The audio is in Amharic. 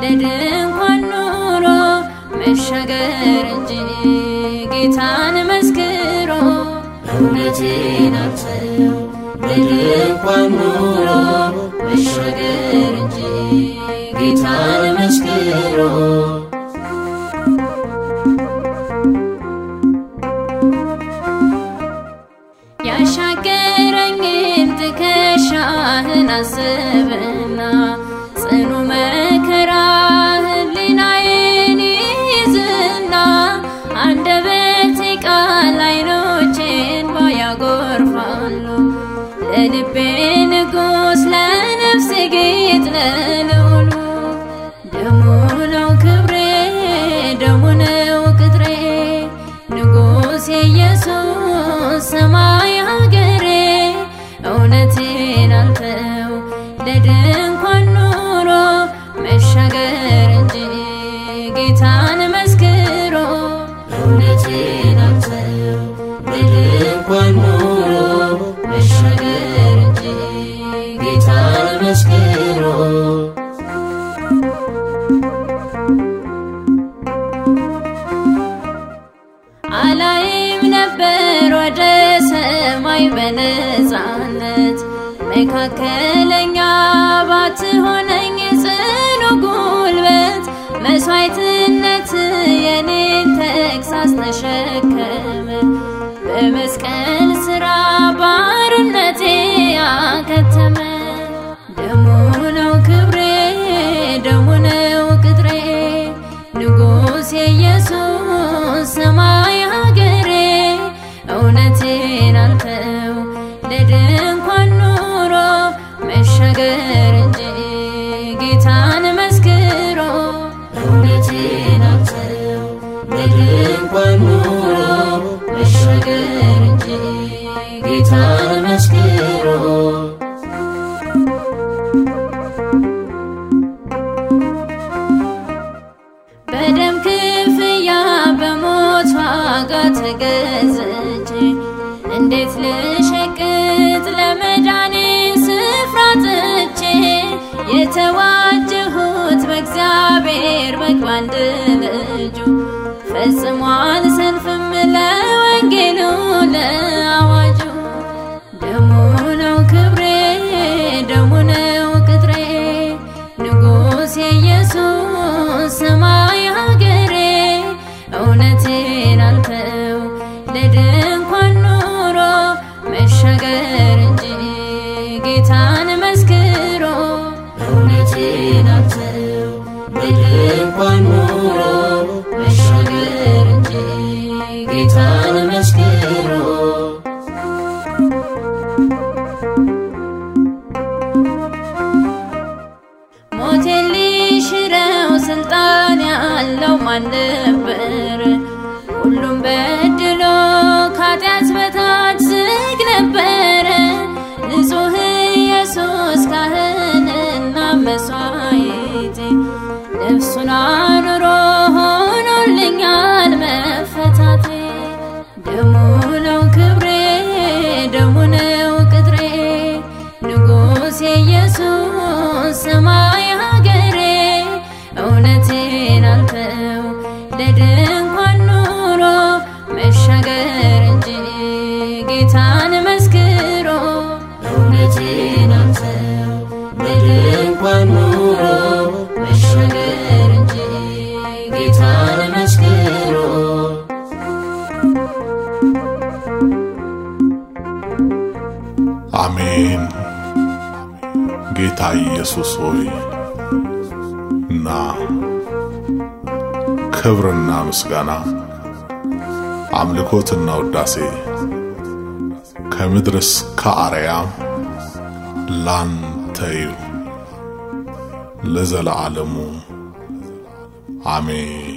ለድንኳን ኑሮ መሻገር እንጂ ጌታን መስክሮ እውነቴን አልተው ለድንኳን ኑሮ መሻገር እንጂ ጌታን መስክሮ ያሻገረኝን ትከሻህን አስብና ጽኑ መከራ ህሊናዬን ይዝና አንደበቴ ቃል አይኖቼን ባያጎርፋሉ ለልቤ ንጉሥ ለነፍሴ ጌጥ ለልዑሉ ደሙ ነው ክብሬ ደሙ ነው ቅጥሬ ንጉሥ የኢየሱስ ሰማይ ሀገሬ እውነቴን አልተው ለድንኳን ኑሮ መሻገር እንጂ ጌታን መስክሮ እውነቴን አልተው ለድንኳን ኑሮ መሻገር እንጂ ጌታን መስክሮ አላይም ነበር ወደ ሰማይ በነፃነት መካከለኛ ባትሆነኝ ጽኑ ጉልበት መስዋዕትነት የኔን ተግሳስ ተሸከመ በመስቀል ስራ ባርነቴ አከተመ ደሙ ነው ክብሬ ደሙ ነው ቅጥሬ ንጉሥ የኢየሱስ ሰማይ ሀገሬ እውነቴን አልተው ለድንኳን ኑሮ መሻገር እንጂ ጌታን መስክሮ እውነቴን አልተው ለድንኳን ኑሮ መሻገር እንጂ ጌታን መስክሮ በደም ክፍያ በሞት ዋጋ ተገዝቼ እንዴት ልሸቅጥ ለመዳኔ ስፍራ ጥቼ የተዋጀሁት በእግዚአብሔር በግ ባንድ ልጁ ፈጽሞ አልሰንፍም ለወንጌሉ ለአዋጁ ደሙ ነው ክብሬ ደሙ ነው ቅጥሬ ንጉሥ የኢየሱስ ሰማይ ሀገሬ እውነቴን አልተው ለድንኳን ኑሮ መሻገር እንጂ ጌታን መስክሮ እውነቴን አልተው ለድንኳን ኑሮ መሻገር እንጂ ጌታን መስክሮ ሞቴን ሊሽረው ስልጣን ያለው ማን ነበር? ሁሉም በድሎ ከኃጢአት በታች ዝግ ነበረ። ንጹሕ ኢየሱስ ካህንና መሥዋዕቴ ነፍሱን አኑሮ ሆኖልኛል መፈታቴ። ደሙ ነው ክብሬ ደሙ ነው ቅጥሬ ንጉሥ የኢየሱስ ሰማይ ሀገሬ እውነቴን አልተው ለድንኳን ኑሮ መሻገር እንጂ ጌታን መስክሮ እውነቴን አልተው ለድንኳን ኑሮ መሻገር እንጂ ጌታን መስክሮ አሜን። ጌታ ኢየሱስ ሆይ ና ክብርና ምስጋና አምልኮትና ውዳሴ ከምድር እስከ አርያም ላንተ ይሁን ለዘለዓለሙ አሜን።